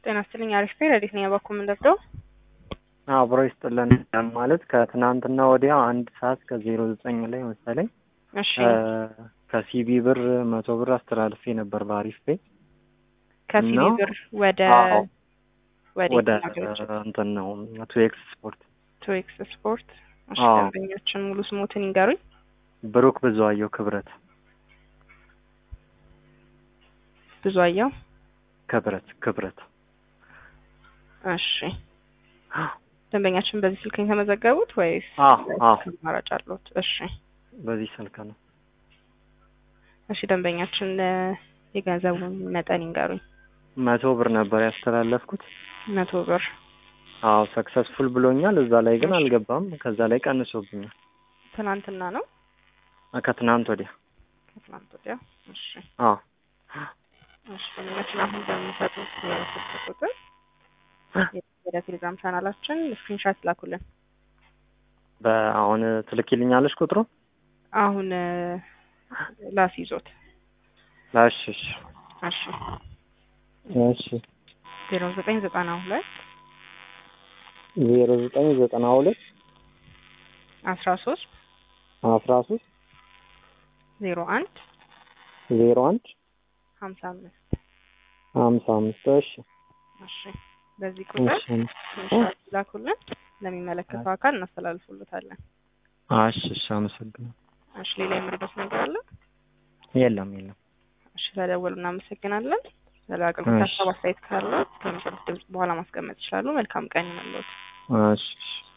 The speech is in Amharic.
ጤና ይስጥልኝ። አሪፍ ቤ ረዲት ነኝ። በኩል ምንደብደው አብሮ ይስጥልን ማለት ከትናንትና ወዲያ አንድ ሰዓት ከዜሮ ዘጠኝ ላይ መሰለኝ እሺ ከሲቢ ብር መቶ ብር አስተላልፌ ነበር በአሪፍ ቤ ከሲቢ እና- ብር ወደ አዎ፣ ወደ ወደ ሀገሮች እንትን ነው ቱ ኤክስ ስፖርት ቱ ኤክስ ስፖርት። እሺ አዎ። ደንበኞችን ሙሉ ስሞትን ይንገሩኝ። ብሩክ ብዙአየሁ ክብረት ብዙ አየው። ክብረት ክብረት እሺ ደንበኛችን በዚህ ስልክ ነው የተመዘገቡት ወይስ አዎ አዎ አማራጭ አለዎት? እሺ በዚህ ስልክ ነው እሺ ደንበኛችን እ፣ የገንዘቡን መጠን ይንገሩኝ። መቶ ብር ነበር ያስተላለፍኩት መቶ ብር አዎ ሰክሰስፉል ብሎኛል እዛ ላይ ግን እሺ። አልገባም ከዛ ላይ ቀንሶብኛል ትናንትና ነው ከትናንት ወዲያ ከትናንት ወዲያ። እሺ አዎ እሺ ደንበኛችን አሁን በሚሰጡት የስልክ ቁጥር ወደ ቴሌግራም ቻናላችን ስክሪንሻት ላኩልን። በአሁን ትልኪልኛለሽ ቁጥሩ አሁን እ፣ ላስይዞት። እሺ እሺ እሺ እሺ ዜሮ ዘጠኝ ዘጠና ሁለት ዜሮ ዘጠኝ ዘጠና ሁለት አስራ ሶስት አስራ ሶስት ዜሮ አንድ ዜሮ አንድ ሀምሳ አምስት ሀምሳ አምስት እሺ እሺ በዚህ ቁጥር እሺ ስክሪንሻት ላኩልን። ለሚመለከተው አካል እናስተላልፉልታለን። እሺ እሺ አመሰግናለሁ እሺ ሌላ የምርበት ነገር አለ? የለም የለም እሺ ተደወሉ። እናመሰግናለን። ስለ አገልግሎት እሺ። ሀሳብ አስተያየት ካለ ከሚሰጡት ድምጽ በኋላ ማስቀመጥ ይችላሉ። መልካም ቀን ይሁንልዎት። እሺ እሺ